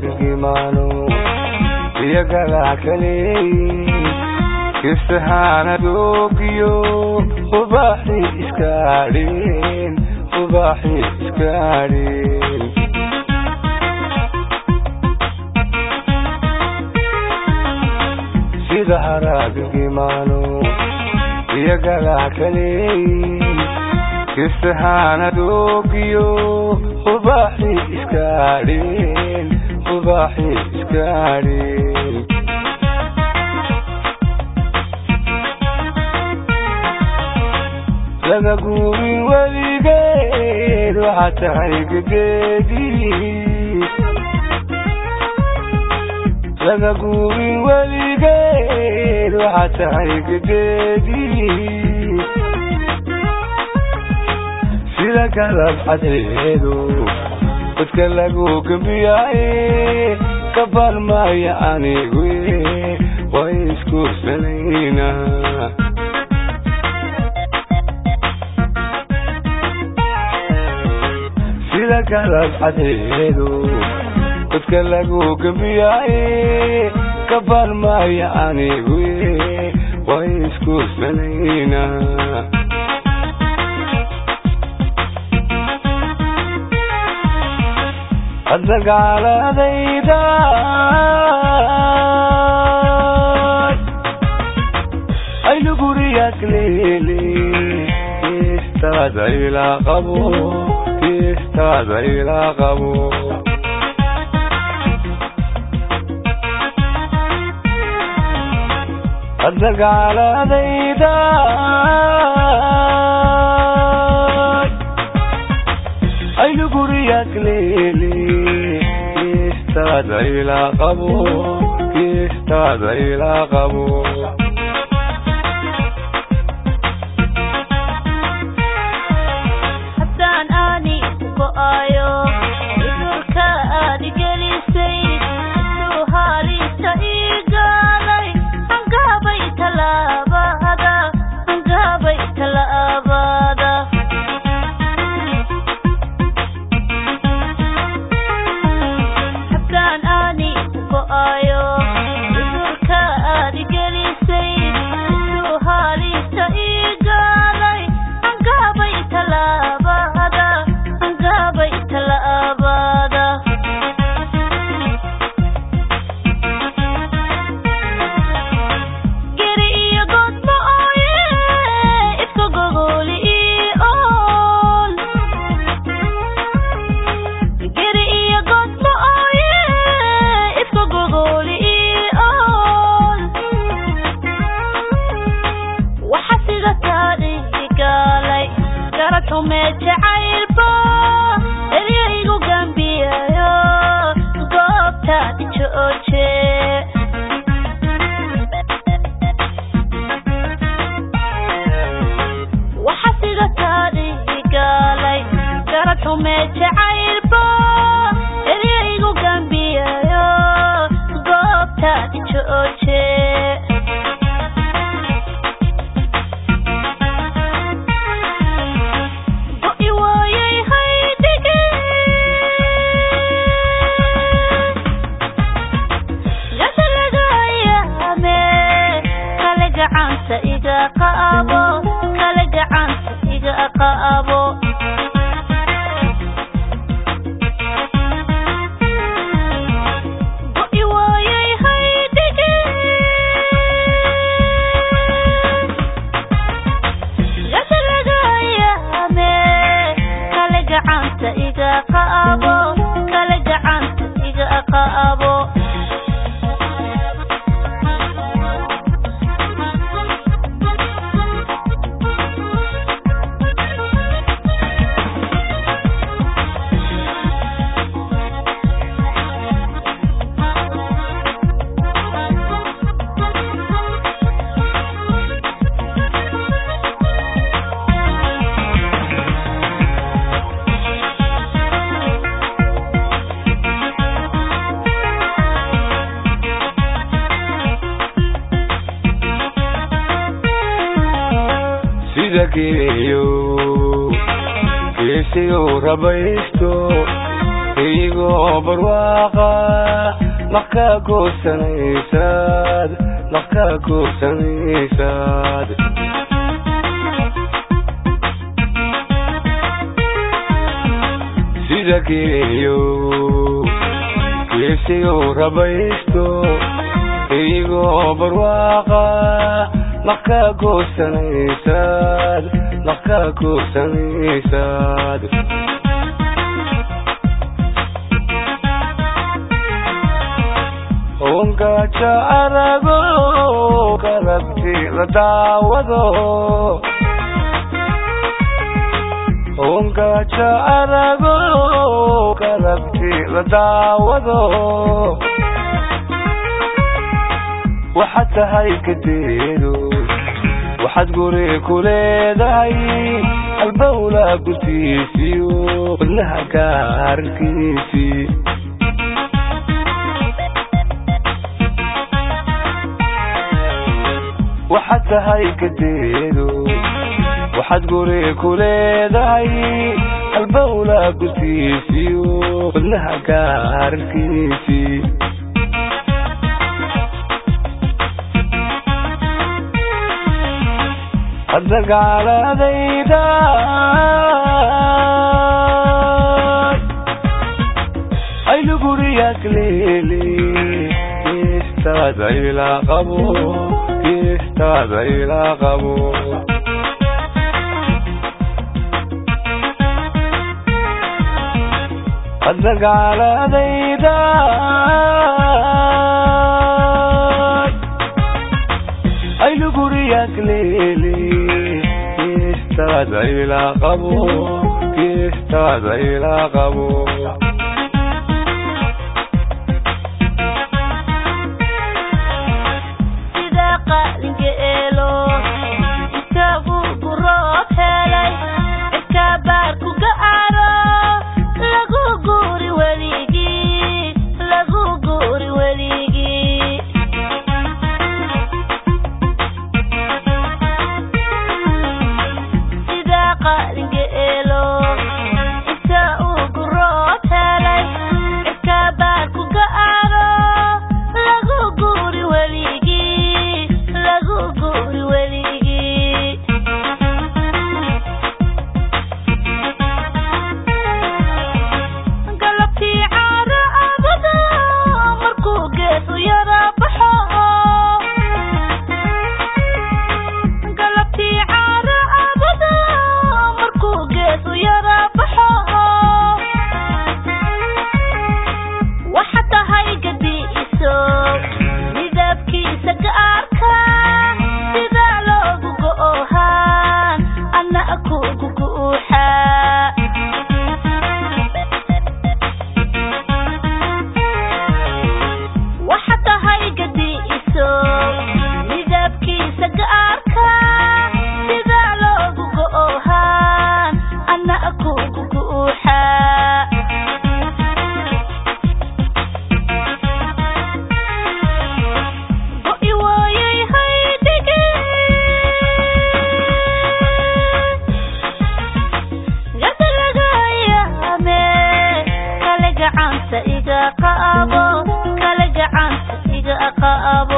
haraadgimaano iyagagaa kaleeyin kisahaana doogiyo ubaaxi iskaadheen ubaaxi iskaadheen sida haraadgimaano iyagagaa kaleeyin kisahaana doogiyo ubaaxi iskaadheen ubaaxi iskaadheen laga guurin weligeed waxaa tahay gegeedii laga guurin weligeed waxaa tahay gegeedii sida galab cadceedu dadka lagu gambiyaaye kabaan maaya anigu way iskuursanayna sida galab cadceedu dadka lagu gambiyaaye kabaan maaya anigu way iskuursanayna adagaaladayda aynu guriyaad leele kiistaada ilaa qabo kiistaada ilaa qabo adagaaladayda aynu guriyaad leele kiistaada ilaa qabo kiistaada ilaa qabo haddaan aani go'ayo cudurka aad gelisay intuu haalista ii gaalay hangaabay talaabada hangaabay talaabada haddaan aani go'ayo cudurka aad gelisay intuu haalista ii gaalay hangaabay talaabada hangaabay talaabada geri iyo godma ooye iska gogoli ii ool geri iyo godma ooye iska gogoli ii ool waxa sida taadhii gaalay garad xumee jacaylba eryaygu gambiyayo goobtaadi jooje waxa sida taadhii gaalay garad xumee jacaylba eryaygu gambiyayo goobtaadi jooje go'i waayay haydhige gasalagayaame kale gacanta iga qaabo kale gacanta iga qaabo go'i waayay haydhige gasalagayaame kale gacanta iga qaabo kale gacanta iga qaabo sida geeyo geesiyo rabaysto igoo barwaaqa maka goosanaysaad maka goosanaysaad sida geeyo geesiyo rabaysto igoo barwaaqa maka goosanaysaad maka goosanaysaad ongaja arago karabti la daawado ongaja arago karabti la daawado waxaad tahay kadeedo waxaad guri ku leedahay albawla gurtiisiyo wadnaha gaarkiisii waxaad tahay kadeedo waxaad guri ku leedahay albawla gurtiisiyo wadnaha gaarkiisii hadda gaaladayda aynu guriyaak leele geestaada ilaa qabo geestaada ilaa qabo hadda gaaladayda aynu guriyaak leele geestaada ilaa qabo geestaada ilaa qabo sida qalinka eelo isagu guroob helay cidka baar ku gacaro lagu guuri weligii lagu guuri weligii sida qalinka eelo inta uu guroob helay cidka baar ku gacaro lagu guuri weligii lagu guuri weligii galabtii caaro abada markuu geesu yara baxo galabtii caaro abada markuu geesu yara baxo waxa tahay gadiiso midabkiisa gaarka sida loogu go'ohaan ana kugu guuxa waxa tahay gadiiso midabkiisa gaarka sida loogu go'ohaan ana kugu guuxa go'i waayay haydhige garda laga yaame kale gacanta iga qaabo kale gacanta iga qaabo